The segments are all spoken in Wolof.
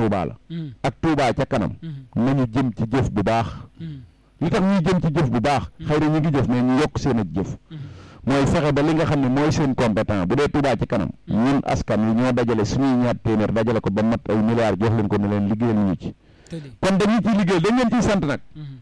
Touba la ak Touba ca kanam nañu jëm ci jëf bu baax li tax ñuy jëm ci jëf bu baax xëy na ñu ngi jëf mais ñu yokk seen ak jëf mooy fexe ba li nga xam ne mooy seen compétent bu dee Touba ci kanam ñun askan wi ñoo dajale suñuy ñaar téeméer dajale ko ba mat ay milliards jox leen ko ne leen liggéeyal ñu ci kon dañu ciy liggéey dañ leen ciy sant nag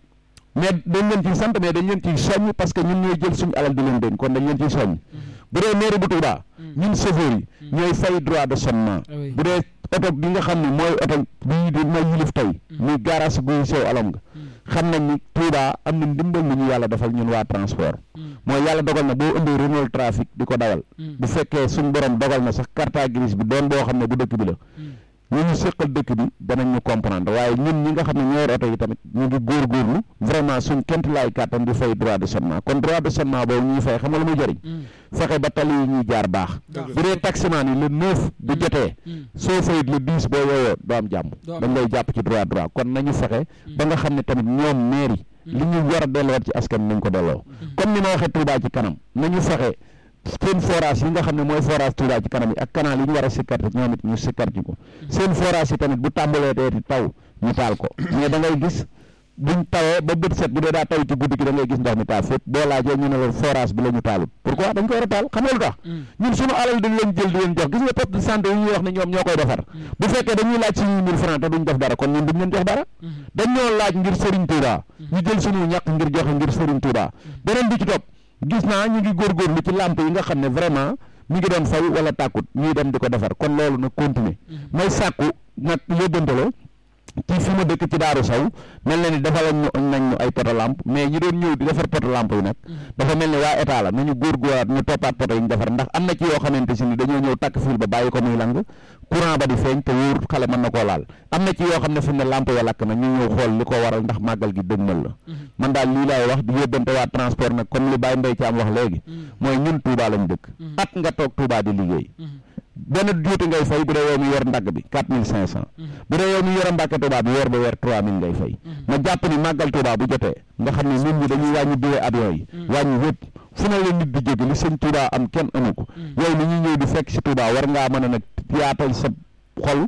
mais dañ leen ciy sant mais dañ leen ciy soññ parce que ñun ñooy jël suñu alal di leen dénk kon dañ leen ciy soññ bu dee mairie bu Touba ñun chauffeur yi ñooy fay droit de sonnement bu dee oto bi nga xam ne mooy oto bii di mooy yilif tey muy garage guy sew alom nga xam nañ ni Touba am na ndimbal lu ñu yàlla defal ñun waa transport mooy yàlla dogal na boo ëndee Renault trafic di ko dawal bu fekkee suñ borom dogal na sax carte grise bi doon boo xam ne bu dëkk bi la ñu ñu séqal dëkk bi danañ ñu comprendre waaye ñun ñi nga xam ne ñoo yor oto yi tamit ñu ngi góorgóorlu vraiment suñ kent laay kàttan di fay droit de sonnement kon droit de sonnement boobu ñuy fay xam nga lu muy jëriñ fexe ba tali yi ñuy jaar baax bu dee taximaan yi le neuf bu jotee soo fayit le dix boo yooyoo doo am jàmm dañ lay jàpp ci droit droit kon nañu fexe ba nga xam ne tamit ñoom mairie li ñu war a delloowaat ci askan nañ ko delloo comme ni ma waxee Touba ci kanam nañu fexe seen forage yi nga xam ne mooy forage Touba ci kanam yi ak canal yi ñu war a sikkar ñoom it ñu sikkar ci ko seen forage yi tamit bu tàmbalee teeti taw ñu taal ko mais da ngay gis buñ tawee ba bët set bu dee daa taw ci guddi gi da ngay gis ndox mi taal fépp boo laajee ñu ne la forage bi la ñu taalut pourquoi dañ ko war a taal xam nga lu tax ñun suñu alal dañ leen jël di leen jox gis nga poste de santé yi ñuy wax ne ñoom ñoo koy defar bu fekkee dañuy laaj suñuy mille francs te duñ def dara kon ñun duñ leen jox dara dañ ñoo laaj ngir Serigne Touba ñu jël suñu ñàkk ngir joxe ngir Serigne Touba beneen bi ci topp gis naa ñu ngi góorgóorlu ci lamp yi nga xam ne vraiment mi ngi doon fay wala tàkkut ñuy dem di ko defar kon loolu nag continuer may sàkku nag yóbbantalo ci fi ma dëkk ci Daaru Saw mel na ni defal nañ ñu ay poto lampe mais ñi doon ñëw di defar poto lampe yi nag dafa mel ni waa état la nañu góorgóorlaat ñu toppaat poto yi ñu defar ndax am na ci yoo xamante si ni dañoo ñëw takk fil ba bàyyi ko muy lang courant ba di feeñ te wóor xale mën na koo laal am na ci yoo xam ne fi mu ne lampe ya lakk na ñu ñëw xool li ko waral ndax màggal gi dëgmal la man daal lii laay wax di yóbbante waa transport nag comme li Baye Mbaye Thiam wax léegi mooy ñun Touba lañ dëkk at nga toog Touba di liggéey benn juuti ngay fay bu dee yow mi yor ndagg bi quatre mille cinq cent bu dee yow mi yor Mbàkke Touba bi weer ba weer trois mille ngay fay ma jàpp ni màggal Touba bu jotee nga xam ne nit ñi dañuy wàññi billet avion yi wàññi yëpp fu ne la nit di jóge li sëñ Touba am kenn amu ko yow mi ñuy ñëw di fekk si Touba war ngaa mën a nag yaatal sa xol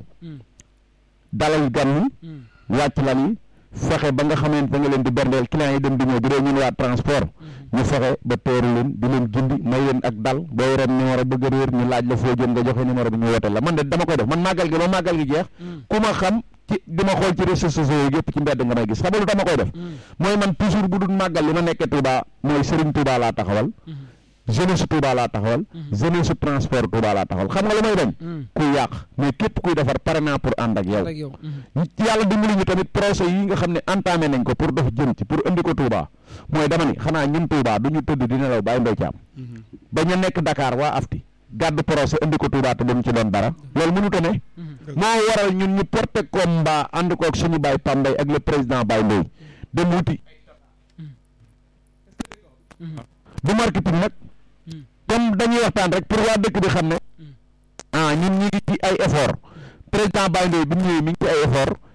dalal gan yi wàcc lan yi fexe ba nga xamante da nga leen di berndeel clients yi dem di ñëw bu dee ñun waa transport ñu fexe ba teeru leen di leen gindi may leen ak dal boo yoroon numéro bëgg a réer ñu laaj la foo jëm nga joxe numéro bi ñu wooteel la man de dama koy def man màggal gi ba màggal gi jeex ku ma xam ci di ma xool ci réseaux sociaux yi yëpp ci mbedd nga may gis xam nga lu dama koy def mooy man toujours bu dul màggal li ma nekkee Touba mooy Serigne Touba laa taxawal jeunesse Touba laa taxawal jeunesse transport Touba laa taxawal xam nga lu may bañ kuy yàq mais képp kuy defar pare naa pour ànd ak yow yàlla dimbali ñu tamit projet yi nga xam ne entamé nañ ko pour dox jëm ci pour indi ko Touba mooy dama ni xanaa ñun Touba du ñu tëdd di nelaw bàyyi mbay caam ba ñu nekk Dakar waa afti gàddu projet indi ko Touba te duñ ci doon dara loolu mënut a ne moo waral ñun ñu porté combat ànd koog suñu baay Pambay ak le président Baye Ndoye dem wuti du marketing nag comme dañuy waxtaan rek pour waa dëkk bi xam ne ah ñun ñi ngi ci ay effort président Baye Ndoye bi mu ñëwee mi ngi ci ay effort